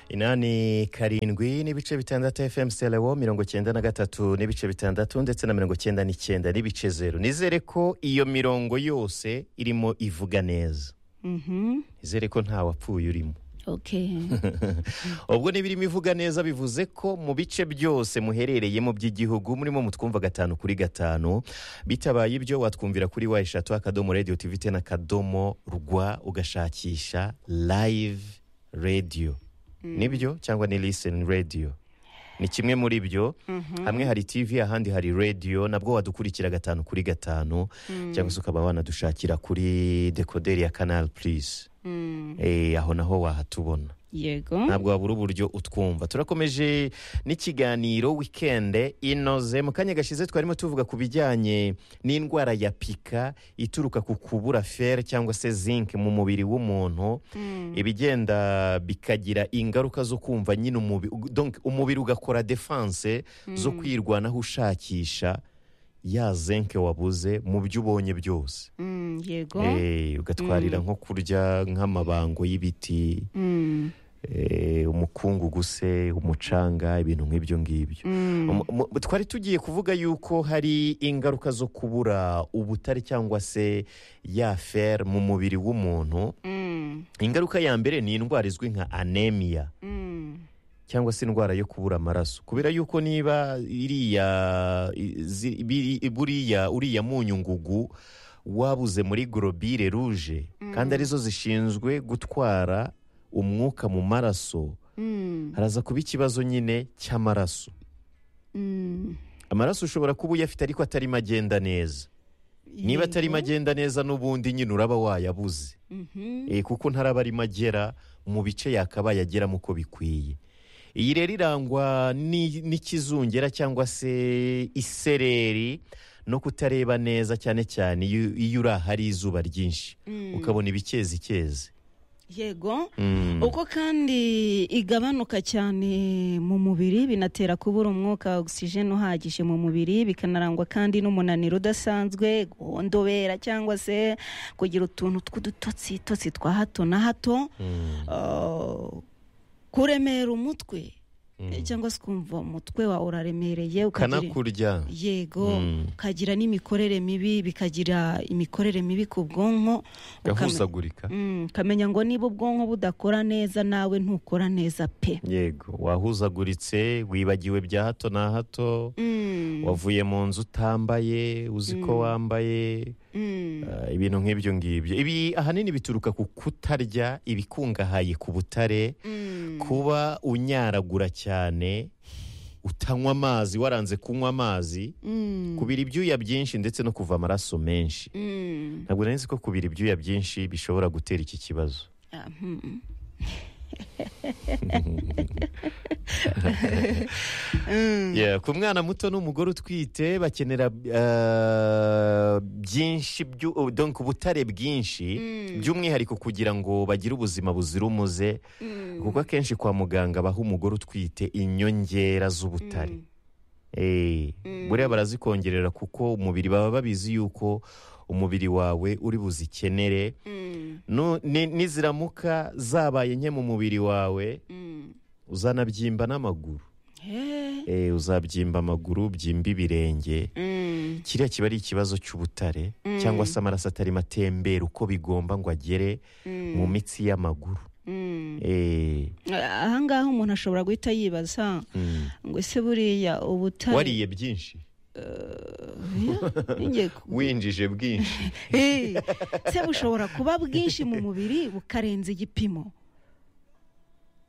inani karindwi n'ibice bitandatu fm selewo mirongo cyenda na gatatu n'ibice bitandatu ndetse na mirongo cyenda n'icyenda n'ibice zeru nizere ko iyo mirongo yose irimo ivuga neza Mhm. nizere ko nta wapfuye urimo okay ubwo n'ibirimo ivuga neza bivuze ko mu bice byose muherereyemo by'igihugu murimo mutwumva gatanu kuri gatanu bitabaye ibyo watwumvira kuri wa eshatu akadomo radiyo tivi tena akadomo rwa ugashakisha live radiyo nibyo cyangwa ni liseni radiyo ni kimwe muri byo hamwe hari tivi ahandi hari radiyo nabwo wadukurikira gatanu kuri gatanu cyangwa se ukaba wanadushakira kuri dekoderi ya kanali purize Eh, aho naho wahatubona yego ntabwo wabura uburyo utwumva turakomeje n'ikiganiro wikende inoze mu kanya gashize twarimo tuvuga ku bijyanye n'indwara ya pika ituruka ku kubura feri cyangwa se zinc mu mubiri w'umuntu ibigenda bikagira ingaruka zo kumva nyine umubiri donc umubiri ugakora defense zo kwirwanaho ushakisha ya zinc wabuze mu byo ubonye byose Mm, yego Eh, ugatwarira nko kurya nk'amabango y'ibiti Mm, eh, umukungugu se umucanga ibintu nk'ibyo ngibyo Mu- mu- twari tugiye kuvuga yuko hari ingaruka zo kubura ubutare cyangwa se ya fer mu mubiri w'umuntu mm, ingaruka ya mbere ni indwara izwi nka anemia mm, cyangwa se indwara yo kubura amaraso kubera yuko niba iriya izi- biri- buriya uriya munyu ngugu wabuze muri gorobire ruje kandi arizo zishinzwe gutwara umwuka mu maraso mm, haraza kuba ikibazo nyine cy'amaraso mm. amaraso ushobora kuba uyafite ariko atarimo agenda neza niba Yego. atarimo agenda neza n'ubundi nyine uraba wayabuze Mhm. Eh, kuko ntaraba arimo agera mu bice yakabaye ageramo uko bikwiye iyi rero irangwa ni- n'ikizungera cyangwa se isereri no kutareba neza cyane cyane iyo iyo uri ahari izuba ryinshi ukabona ibikezikezi yego Mm. uko kandi igabanuka cyane mu mubiri binatera kubura umwuka ogisijeni uhagije mu mubiri bikanarangwa kandi n'umunaniro udasanzwe guhondobera cyangwa se kugira utuntu tw'udutotsi totsi twa hato na hato Ah, kuremera umutwe cyangwa se ukumva umutwe wawe uraremereye ukagira- kanakurya yego Mm. ukagira n'imikorere mibi bikagira imikorere mibi ku bwonko ukame- gahuzagurika Mm, ukamenya ngo niba ubwonko budakora neza nawe ntukora neza pe yego wahuzaguritse wibagiwe bya hato na hato Mm, wavuye mu nzu utambaye uzi ko wambaye mm, Ah, ibintu nk'ibyo ngibyo ibi ahanini bituruka ku kutarya ibikungahaye ku butare mm, kuba unyaragura cyane utanywa amazi waranze kunywa amazi mm, kubira ibyuya byinshi ndetse no kuva amaraso menshi mm. ntabwo nari nzi ko kubira ibyuya byinshi bishobora gutera iki kibazo Ah, mm, Yeah, ku mwana muto n'umugore utwite bakenera ah, byinshi byu- oh, donc ubutare bwinshi by'umwihariko kugira ngo bagire ubuzima buzira umuze kuko akenshi kwa muganga baha umugore utwite inyongera z'ubutare Eh, buriya barazikongerera kuko umubiri baba babizi yuko umubiri wawe uri buzikenere mm, Nu- ni- niziramuka zabaye nke mu mubiri wawe mm. uzanabyimba n'amaguru Eh, Eh, uzabyimba amaguru byimba ibirenge mm, kiriya kiba ari ikibazo cy'ubutare cyangwa se amaraso atarimo atembera uko bigomba ngo agere mu mitsi y'amaguru mm. Eh, ahangaha umuntu ashobora guhita yibaza mm. ngo ese buriya ubutare wariye byinshi Ngiye ku- winjije bwinshi Eh, se bushobora kuba bwinshi mu mubiri bukarenza igipimo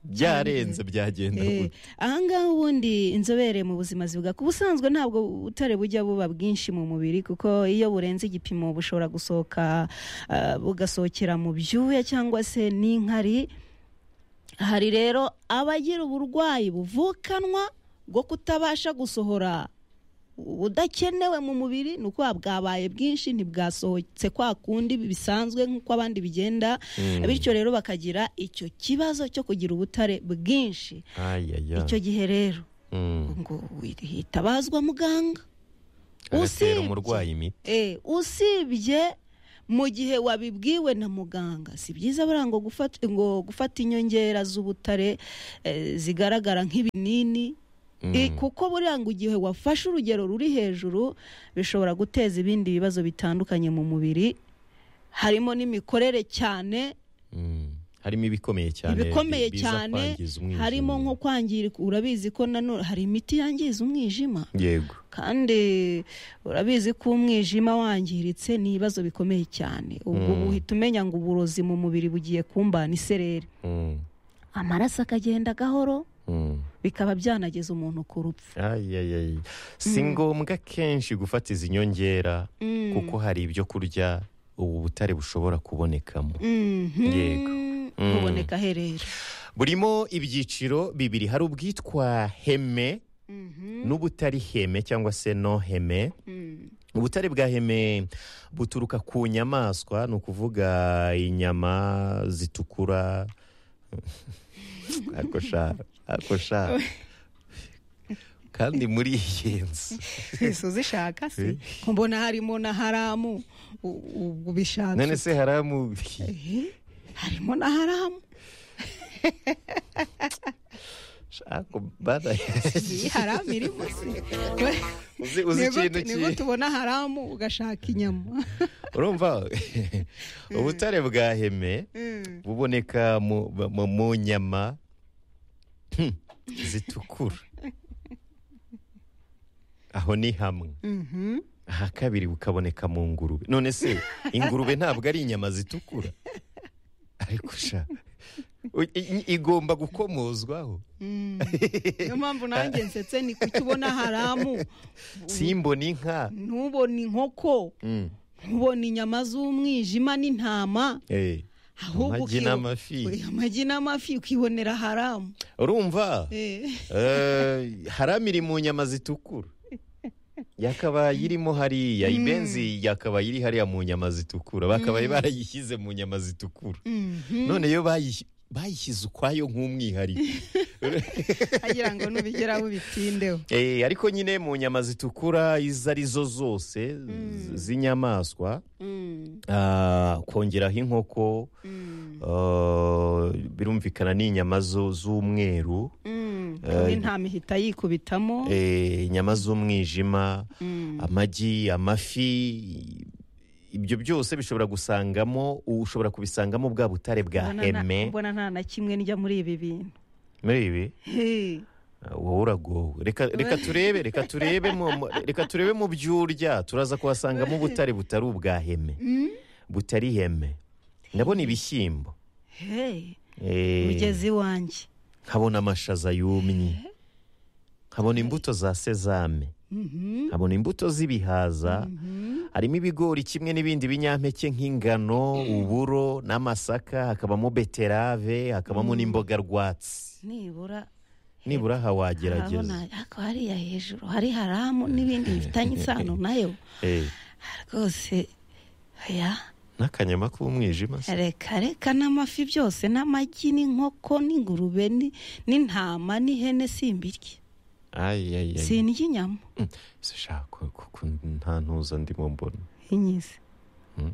byarenze byagenda Eh, gute ahangaha ubundi inzobere mu buzima zivuga ku busanzwe ntabwo ubutare bujya buba bwinshi mu mubiri kuko iyo burenze igipimo bushobora gusohoka ah, bugasohokera mu byuya cyangwa se n'inkari hari rero abagira uburwayi buvukanwa bwo kutabasha gusohora ubudakenewe mu mubiri ni uko bwabaye bwinshi ntibwasohotse kwa kundi bisanzwe nk'uko abandi bigenda bityo rero bakagira icyo kibazo cyo kugira ubutare bwinshi ayaya icyo gihe rero Mm. ngo hitabazwa muganga agatera usibye- umurwayi imiti Eh, usibye mu gihe wabibwiwe na muganga si byiza buriya ngo gufata ngo gufata inyongera z'ubutare eh, zigaragara nk'ibinini I- kuko buriya ngo igihe wafashe urugero ruri hejuru bishobora guteza ibindi bibazo bitandukanye mu mubiri harimo n'imikorere cyane Mm. harimo ibikomeye cyane ibikomeye biza cyane kwangiza umwijima. harimo nko kwangirika urabizi ko nanone hari imiti yangiza umwijima yego kandi urabizi ko umwijima wangiritse ni ibibazo bikomeye cyane ubwo Mm. uhita umenya ngo uburozi mu mubiri bugiye kumbana isereri Mm. amaraso akagenda gahoro Mm. bikaba byanageza umuntu ku rupfu Ay, ay, ay. si ngombwa kenshi gufata izi nyongera Mm. kuko hari ibyo kurya ubu butare bushobora kubonekamo Mhm. Yego. Mm. buboneka aherera burimo ibyiciro bibiri hari ubwitwa heme Mhm. n'ubutari heme cyangwa se no heme Mm. ubutare bwa heme buturuka ku nyamaswa ni ukuvuga inyama zitukura ako sha ako sha kandi muri iyi nzu ese uzishaka se mbona harimo na haramu u- ubwo bishaka none se haramu Eh, harimo na haramu shaka bana iyi haramu irimo uzi se uzi Nibwo- ikintu nibwo ki tubona haramu ugashaka inyama urumva ubutare bwa heme Mm. buboneka mu, mu, mu nyama Hmm, zitukura aho ni hamwe Mhm. aha kabiri bukaboneka mu ngurube none se ingurube ntabwo ari inyama zitukura ariko sha u- i- i- igomba gukomozwaho Mm. niyo mpamvu nanjye nsetse ni kuki ubona haramu simbona inka ntubona inkoko Mm. ntubona inyama z'umwijima n'intama Eh, ahubwo amagi ukiyo- n'amafi amagi n'amafi ukibonera haramu urumva Eh. Eh, harami iri mu nyama zitukura yakabaye irimo hariya ibenzi yakabaye iri hariya mu nyama zitukura bakabaye barayishyize mu nyama zitukura Mhm. none yo bayish- bayishyize ukwayo nk'umwihariko agira ngo nubigeraho bitindeho Eh, ariko nyine mu nyama zitukura izo ari zo zose z- z'inyamaswa ah, kongeraho inkoko ah, birumvikana n'inyama zo- z'umweru intama ihita yikubitamo eh, inyama z'umwijima Mm. amagi amafi ibyo byose bishobora gusangamo ushobora kubisangamo bwa butare bwa Mbona na- heme mbona nta na kimwe njya muri ibi bintu muri ibi Hey. uh, wowe uragowe reka reka turebe reka turebe mu mu- reka turebe mu byurya turaza kuhasangamo ubutare butari ubwa heme Mm. butari heme ndabona ibishyimbo Hey. eh, ugeze iwanjye nkabona amashaza yumye nkabona imbuto za sezame Mhm. nkabona imbuto z'ibihaza Mhm. harimo ibigori kimwe n'ibindi binyampeke nk'ingano uburo n'amasaka hakabamo beterave hakabamo n'imboga rwatsi nibura nibura aha wagerageza harabona ariko hariya hejuru hari haramu n'ibindi bifitanye isano nayo Eh, rwose oya n'akanyama k'umwijima se reka reka n'amafi byose n'amagi n'inkoko n'ingurube ni- n'intama n'ihene simbirye Ay, ay, ay. sindya inyama Mm, se sha, ku- ku- ku- nta ntuza ndimo mbona inyizi Mm.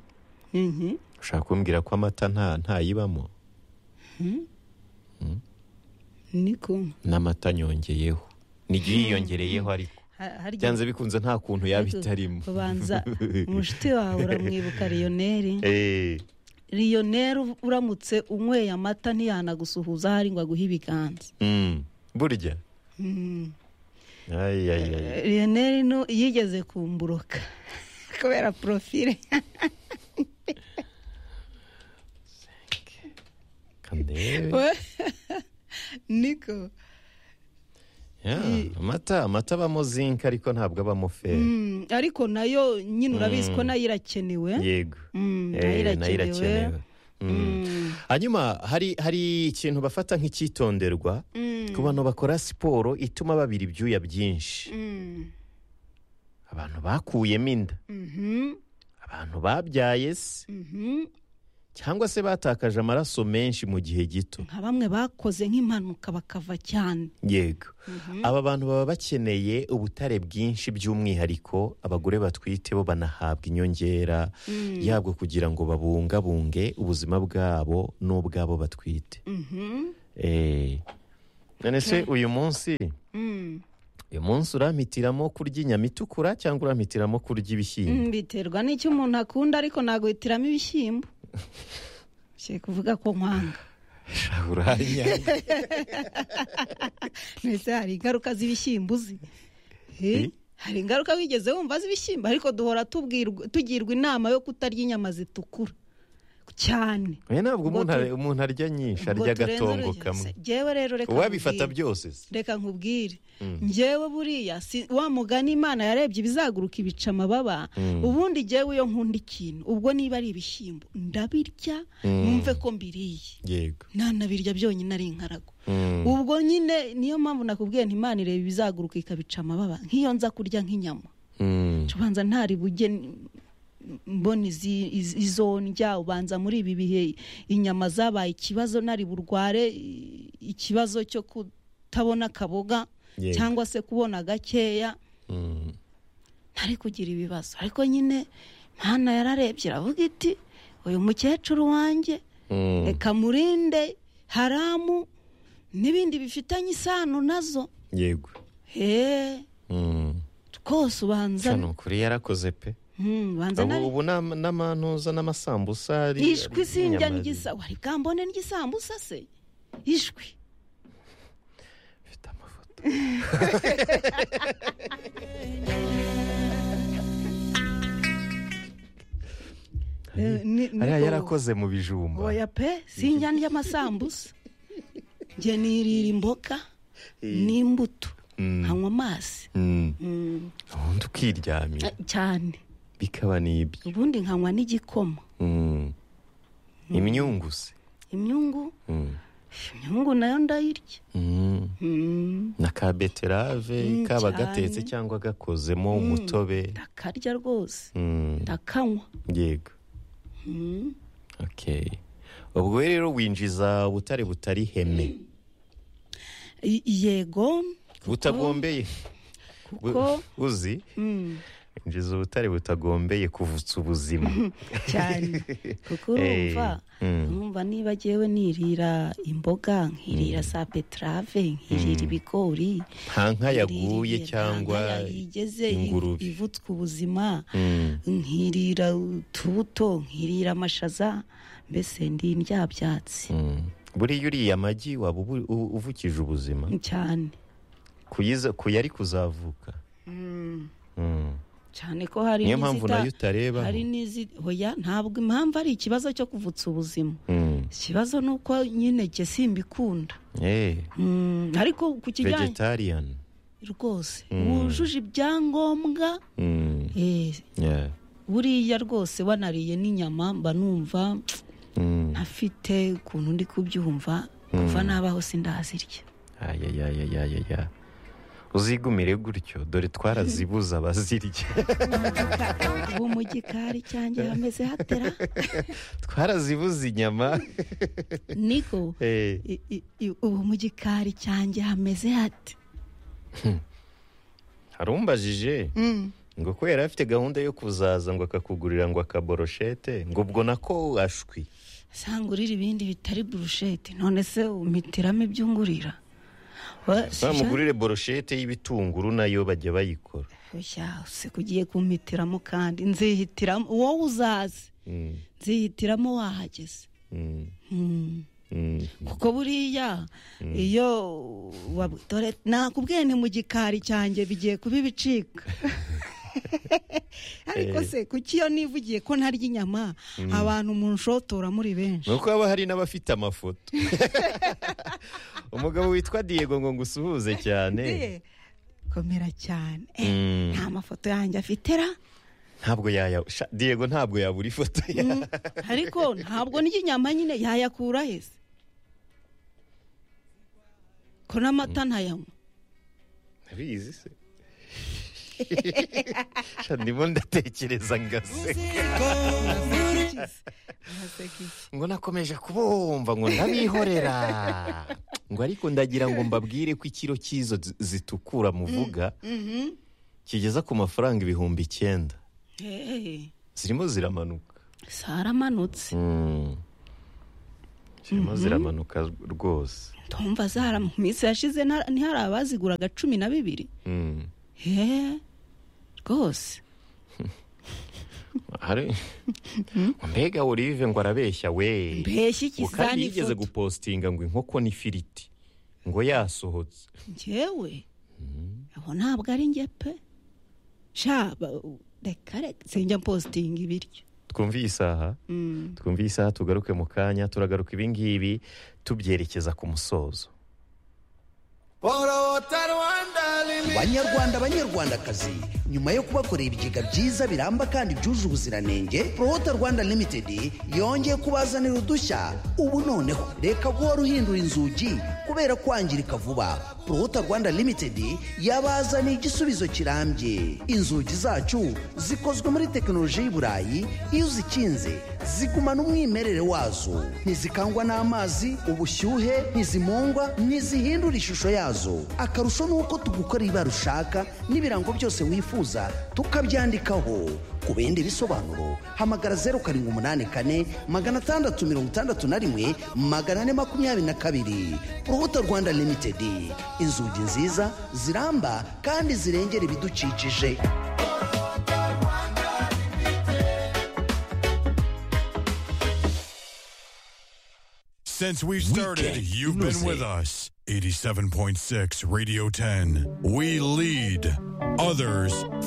Mhm. ushaka kumbwira ko amata nta ntayibamo niko n'amata nyongeyeho n'igihe yiyongereyeho ariko Ha- harya- byanze bikunze nta kuntu yaba itarimo ubanza umushuti wawe uramwibuka riyoneri Eh, riyoneri uramutse unyweye amata ntiyanagusuhuza hari ngo aguhe ibiganza mm, burya Ay, ay, ay. riyoneri no yigeze kumburuka kubera porofile kandebe niko Ya, amata amata abamo zinc ariko ntabwo abamo feri Mm, ariko nayo nyine urabizi ko nayo irakenewe yego Mm, Eh, nayo irakenewe irakenewe Mm. hanyuma hari hari ikintu bafata nk'icyitonderwa Mm, ku bantu bakora siporo ituma babira ibyuya byinshi mm, abantu bakuyemo inda mhm, abantu babyaye se mhm. cyangwa se batakaje amaraso menshi mu gihe gito nka bamwe bakoze nk'impanuka bakava cyane yego aba bantu baba bakeneye ubutare bwinshi by'umwihariko abagore batwite bo banahabwa inyongera yabwo kugira ngo babungabunge ubuzima bwabo n'ubw'abo batwite Mhm. Eh, none se uyu munsi Mm. uyu munsi urampitiramo kurya inyama itukura cyangwa urampitiramo kurya ibishyimbo Mm, biterwa n'icyo umuntu akunda ariko ntabwo bitiramo ibishyimbo Ushaka kuvuga ko nkwanga uranyanga mbese hari ingaruka z'ibishyimbo uzi Eh, Eh? hari ingaruka wigeze wumva z'ibishyimbo ariko duhora tubwirwa- tugirwa inama yo kutarya inyama zitukura cyane Eh, ntabwo Ubwo umuntu tu- umuntu arya nyinshi Ubwo arya turenze agatongo urugero. kamwe Se, Jyewe rero reka uwabifata nkubwire. byose se. reka nkubwire njyewe buriya si wa mugani imana yarebye ibizaguruka ibica amababa ubundi jyewe iyo nkunda ikintu ubwo niba ari ibishyimbo ndabirya Mm. numve ko mbiriye yego ntanabirya byonyine ari inkarago Mm. ubwo nyine niyo mpamvu nakubwiye nti imana ireba ibizaguruka ikabica amababa nk'iyo nza kurya nk'inyama Mm. nca ubanza ntari bujye mbona izi- iz- izo ndya ubanza muri ibi bihe inyama zabaye ikibazo nari burware i- ikibazo cyo kutabona akaboga Yego. cyangwa se kubona gakeya Mm. ntari kugira ibibazo ariko nyine mwana yararebye iravuga iti uyu mukecuru wanjye Mm. reka murinde haramu n'ibindi bifitanye isano nazo yego he Mm. rwose ubanza Sha, ni ukuri yarakoze pe Hmm, ubanza ubu nari- ubu n'ama- n'amantuza n'amasambusa ari- ishwi ari sinjya inyama n'igisa wari bwambone n'igisambusa se ishwi zifite amafoto Eh, ni- ni- ariya oh, yarakoze mu bijumba oya pe sinjya ndya amasambusa njye nirira imboga n'imbuto Mm. hanywa amazi Mm. Mm, ubundi ukiryamira eh, cyane bikaba n'ibyo ubundi nkanywa n'igikoma Mm. imyungu se imyungu Mm. imyungu nayo ndayirya Mm. Mm, na ka beterave Mm, kaba cyane. gatetse cyangwa gakozemo umutobe ndakarya rwose Mm. ndakanywa yego Mm, okay ubwo rero winjiza ubutare butari heme i- yego butagombeye Bu- kuko uzi Mm, injiza ubutare butagombeye kuvutsa ubuzima cyane kuko Eh, urumva mm. numva niba jyewe nirira imboga nkirira za beterave nkirira ibigori nta nka yaguye nkirira cyangwa nka yigeze ingurube. ivutswe ubuzima Mm. nkirira utubuto nkirira amashaza mbese ndi indyabyatsi Mm. buriya uriye amagi waba ubu- u- uvukije ubuzima cyane kuyiza kuyari kuzavuka Mm. cyane ko hari niyo mpamvu n'izita- nayo utareba hari n'izi hoya ntabwo impamvu ari ikibazo cyo kuvutsa ubuzima Mm. ikibazo ni uko nyine jye simbikunda Eh, Mm, ariko ku kijyanye vegetarian rwose wujuje ibyangombwa Mm. eh, Yeah. buriya rwose wanariye n'inyama mba numva Mm. ntafite ukuntu ndi kubyumva kuva nabaho sindazirya ayayayayaya uzigumire gutyo dore twarazibuza abazirya ubu mu gikari cyanjye hameze hatera twarazibuze inyama niko Eh, i- i- i- ubu mu gikari cyanjye hameze hate hari umbajije Mm. ngo kubera afite gahunda yo kuzaza ngo akakugurira ngo akaboroshete ngo ubwo nako ashwi sanga urira ibindi bitari burushete none se umitiramo ibyo ungurira Wa- bamugurire boroshete y'ibitunguru nayo bajya bayikora Oya, se kugiye kumpitiramo kandi nzihitiramo wowe uzaze Mm, nzihitiramo wahageze mm, Mm. mm. kuko buriya iyo wab- dore nakubwiye ni mu gikari cyanjye bigiye kuba ibicika ariko se kuki iyo nivugiye ko ntarya inyama abantu mu nshotora muri benshi ni uko haba hari n'abafite amafoto umugabo witwa diego ngo ngusuhuze cyane Eh, komera cyane Eh, Mm. nta mafoto yanjye afitera ntabwo yaya sha- diego ntabwo yabura ifoto ya ariko ntabwo n'inyama nyine yayakura heza ko n'amata ntayanywa ntabizi se Sha, ndimo ndatekereza ngaseka Iki yakize araseka iki ngo nakomeje kubumva ngo ndabihorera ngo ariko ndagira ngo mbabwire ko ikiro cy'izo zi- zitukura muvuga Mhm. kigeza ku mafaranga ibihumbi icyenda Hey, zirimo ziramanuka zaramanutse Mm. zirimo ziramanuka rwose ndumva zara mu minsi yashize nta- ntihari abaziguraga cumi na bibiri Mm. he rwose Hari- mbega olive ngo arabeshya we mbeshya iki ngo kandi zani yigeze foto gupostinga ngo inkoko n'ifiriti ngo yasohotse njyewe abo ntabwo ari njye pe sha ba- reka reka sinjya mpositinga ibiryo twumve iyi saha Mm. twumve iyi saha tugaruke mu kanya turagaruka ibingibi tubyerekeza ku musozo Borota Rwanda Limited. banyarwanda banyarwandakazi nyuma yo kubakorera ibigega byiza biramba kandi byuje ubuziranenge prohota rwanda limited yongeye kubazanira udushya ubu noneho reka guhora uhindura inzugi kubera kwangirika vuba prohota rwanda limited yabazaniye igisubizo kirambye inzugi zacu zikozwe muri tekinoloji y'i burayi iyo uzikinze zigumana umwimerere wazo ntizikangwa n'amazi ubushyuhe ntizimungwa ntizihindura ishusho yazo akarusho ni uko tugukora ibara ushaka n'ibirango byose wifuza tukabyandikaho ku bindi bisobanuro hamagara zeru karindwi umunani kane magana atandatu mirongo itandatu na rimwe magana ane makumyabiri na kabiri urubuto rwanda limitedi inzugi nziza ziramba kandi zirengera ibidukikije Since we started, you've been with us. 87.6 Radio 10. We lead, others follow.